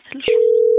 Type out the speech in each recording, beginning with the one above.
ትልሹ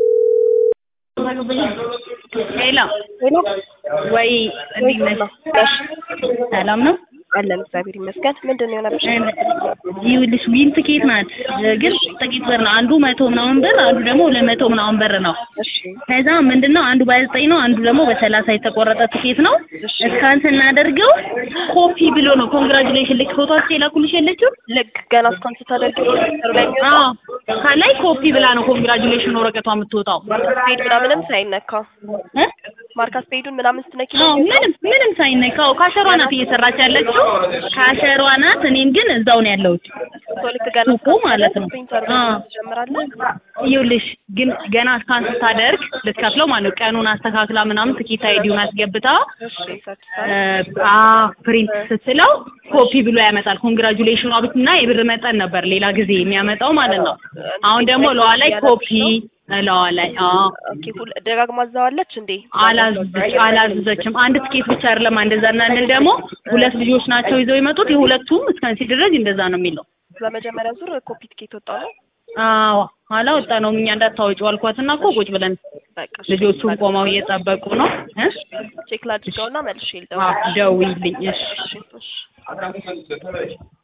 ሄሎ ሄሎ ወይ እንዴት ነሽ? ሰላም ነው? አለን እግዚአብሔር ይመስገን። ምንድን ነው የሆነብሽ? ይኸውልሽ ዊን ትኬት ናት፣ ግን ጥቂት ብር ነው። አንዱ መቶ ምናምን ብር፣ አንዱ ደግሞ ሁለት መቶ ምናምን ብር ነው። እሺ ከዛ ምንድነው አንዱ በዘጠኝ ነው፣ አንዱ ደግሞ በሰላሳ የተቆረጠ ትኬት ነው። እስካን ስናደርገው ኮፒ ብሎ ነው ኮንግራጁሌሽን ልክ ፎቶአቸው የላኩልሽ የለችም? ልክ ገና እስካን ስታደርጊ ፕሮጀክተሩ ላይ የሚወጣው አዎ ከላይ ኮፒ ብላ ነው ኮንግራጁሌሽን ወረቀቷ የምትወጣው። ስፔድ ምናምንም ሳይነካ እ? ማርካ ስፔዱን ምናምን ስትነኪ አዎ ምንም ምንም ሳይነካው ካሸሯ ናት እየሰራች ያለችው ካሸሯ ናት። እኔም ግን እዛው ነው ያለሁት። ቶ ልክ ገና ሱቁ ማለት ነው። ፕሪንተር አዎ። ትጀምራለህ። ይኸውልሽ ግን ገና እስካን ስታደርግ ልትከፍለው ማለት ነው። ቀኑን አስተካክላ ምናምን ትኬት አይዲውን አስገብታ እሺ ሰርቲፋይድ አ ፕሪንት ስትለው ኮፒ ብሎ ያመጣል። ኮንግራጁሌሽኗ ብትና የብር መጠን ነበር ሌላ ጊዜ የሚያመጣው ማለት ነው። አሁን ደግሞ ለዋ ላይ ኮፒ ለዋ ላይ አዎ ኦኬ ሁል ደጋግማ አዛዋለች እንዴ? አላዘዘች አላዘዘችም። አንድ ትኬት ብቻ አይደለም እንደዛ እናንል ደግሞ ሁለት ልጆች ናቸው ይዘው የመጡት የሁለቱም እስከ ሲደረግ እንደዛ ነው የሚለው። በመጀመሪያ ዙር ኮፒ ትኬት ወጣ ነው። አዎ አላወጣ ነው እኛ እንዳታወጪው አልኳትና እኮ ቁጭ ብለን በቃ እሺ፣ ልጆቹን ቆመው እየጠበቁ ነው እ ቼክ ላድርገውና መልሼ ልደውል። አዎ ደውዪልኝ እሺ እሺ እሺ